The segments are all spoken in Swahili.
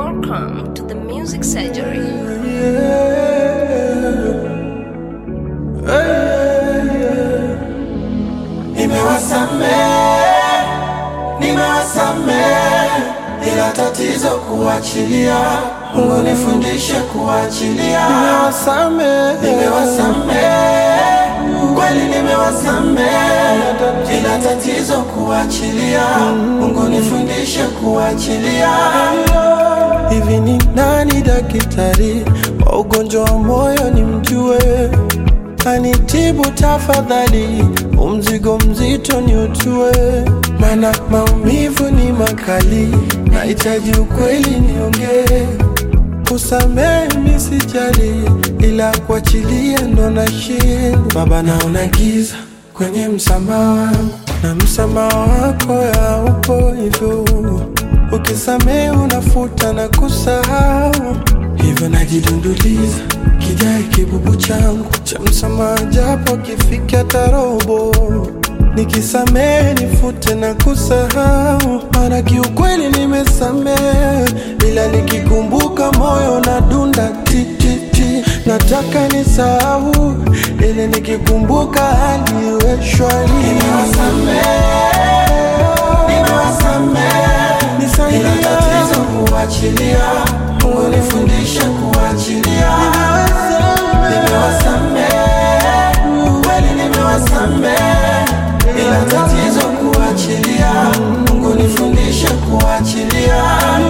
Welcome to the Music Surgery. Nimewasamehe, nimewasamehe, ila tatizo kuachilia. Mungu nifundishe kuachilia. Nimewasamehe, nimewasamehe, kweli nimewasamehe, ila tatizo kuachilia. Mungu nifundishe kuachilia. Hivi ni nani daktari wa ugonjwa wa moyo nimjue? Anitibu tafadhali, umzigo mzito ni utue, mana maumivu ni makali, nahitaji ukweli niongee. Kusamehe mi sijali, ila kuachilia ndo nashindwa. Baba, naona giza kwenye msamaha wangu, na msamaha wako haupo hivyo. Ukisamehe unafuta na kusahau, hivyo najidunduliza kijae kibubu changu cha msamaha, japo kifika tarobo. Nikisamehe nifute na kusahau, maana kiukweli nimesamehe, ila nikikumbuka moyo na dunda tititi, nataka nisahau, ili nikikumbuka hali iwe shwari. Nimewasamehe, nisaidie, ila tatizo kuachilia. Mungu nifundishe kuachilia. Nimewasamehe, kweli nimewasamehe, ila tatizo kuachilia. Mungu nifundishe kuachilia.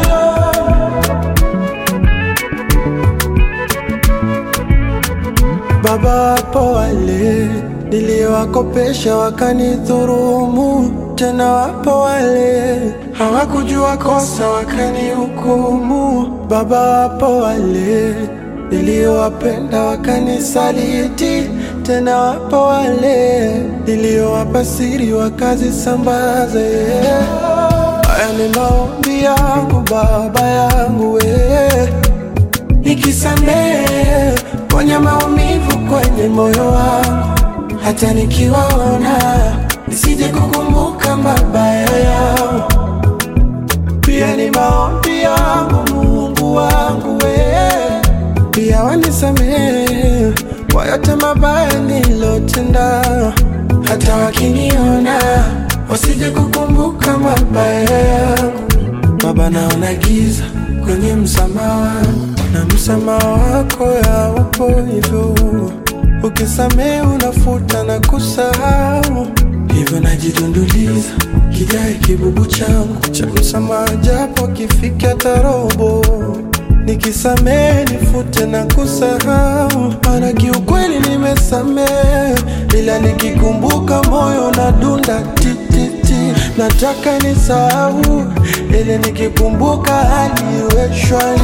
Baba, wapo wale niliowakopesha wakanidhurumu, tena wapo wale hawakujua kosa wakanihukumu. Baba, wapo wale niliowapenda wakanisaliti, tena wapo wale niliowapa siri wakazisambaze. Haya ni maombi yangu Baba yangu we nikisamehe ponya maumivu kwenye moyo wangu, hata nikiwaona nisije kukumbuka mabaya yao. Pia ni maombi yangu Mungu wangu we, pia wanisamehe kwa yote mabaya nilotenda, hata wakiniona wasije kukumbuka mabaya yangu. Baba, naona giza kwenye msamaha wangu, na msamaha wako haupo hivyo. Ukisamehe unafuta na kusahau, hivyo najidunduliza kijae kibubu changu cha msamaha, japo kifika tarobo. Nikisamehe nifute na kusahau, maana kiukweli nimesamehe, ila nikikumbuka moyo na dunda tititi, nataka nisahau, ili nikikumbuka hali iwe shwari.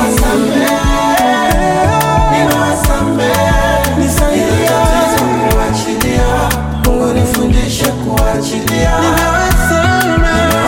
Nisaidie kuachilia, Mungu nifundishe kuachilia. Nimewasamehe,